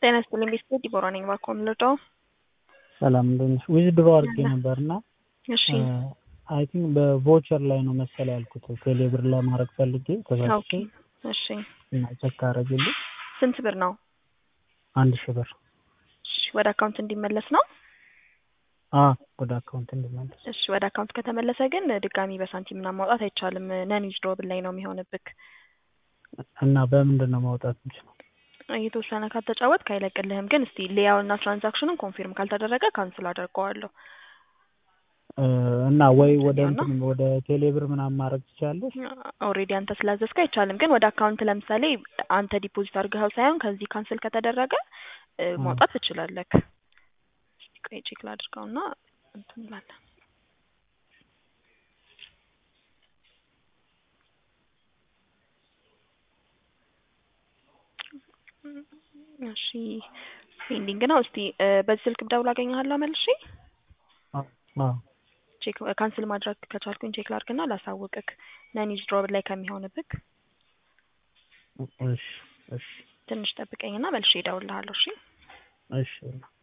ጤና ይስጥልኝ ቤተሰብ ዲቦራ ነኝ። እባክዎ የምንረዳው? ሰላም እንደት ነሽ? ዊዝድሮ አድርጌ ነበር እና እሺ አይ ቲንክ በቮቸር ላይ ነው መሰለ ያልኩት ቴሌብር ለማድረግ ፈልጌ ኦኬ ተሳስቼ እሺ እና ቼክ አደረግልኝ ስንት ብር ነው? አንድ ሺህ ብር እሺ ወደ አካውንት እንዲመለስ ነው? አ ወደ አካውንት እንዲመለስ እሺ ወደ አካውንት ከተመለሰ ግን ድጋሚ በሳንቲም ምናምን ማውጣት አይቻልም። ነን ዊዝድሮብል ላይ ነው የሚሆንብክ። እና በምንድን ነው ማውጣት የምችለው? የተወሰነ ካልተጫወትክ አይለቅልህም። ግን እስቲ ሊያውና ትራንዛክሽኑን ኮንፊርም ካልተደረገ ካንስል አደርገዋለሁ። እ እና ወይ ወደ ያውና? እንትን ወደ ቴሌብር ምናምን ማድረግ ትችላለሽ? ኦልሬዲ አንተ ስላዘዝክ አይቻልም። ግን ወደ አካውንት ለምሳሌ አንተ ዲፖዚት አድርገኸው ሳይሆን ከዚህ ካንስል ከተደረገ እ አ ማውጣት ትችላለህ። እስቲ ቆይ ቼክ ላድርገውና እንትን እንላለን። እሺ ፔንዲንግ ነው። እስቲ እ በዚህ ስልክ ብደውል አገኘሃለሁ መልሼ አ አ ቼክ ካንስል ማድረግ ከቻልኩኝ ቼክ ላድርግና ላሳውቅክ ነን ዊዝድሮብል ላይ ከሚሆንብክ እሺ እሺ ትንሽ ጠብቀኝና መልሼ እደውልልሃለሁ። እሺ እሺ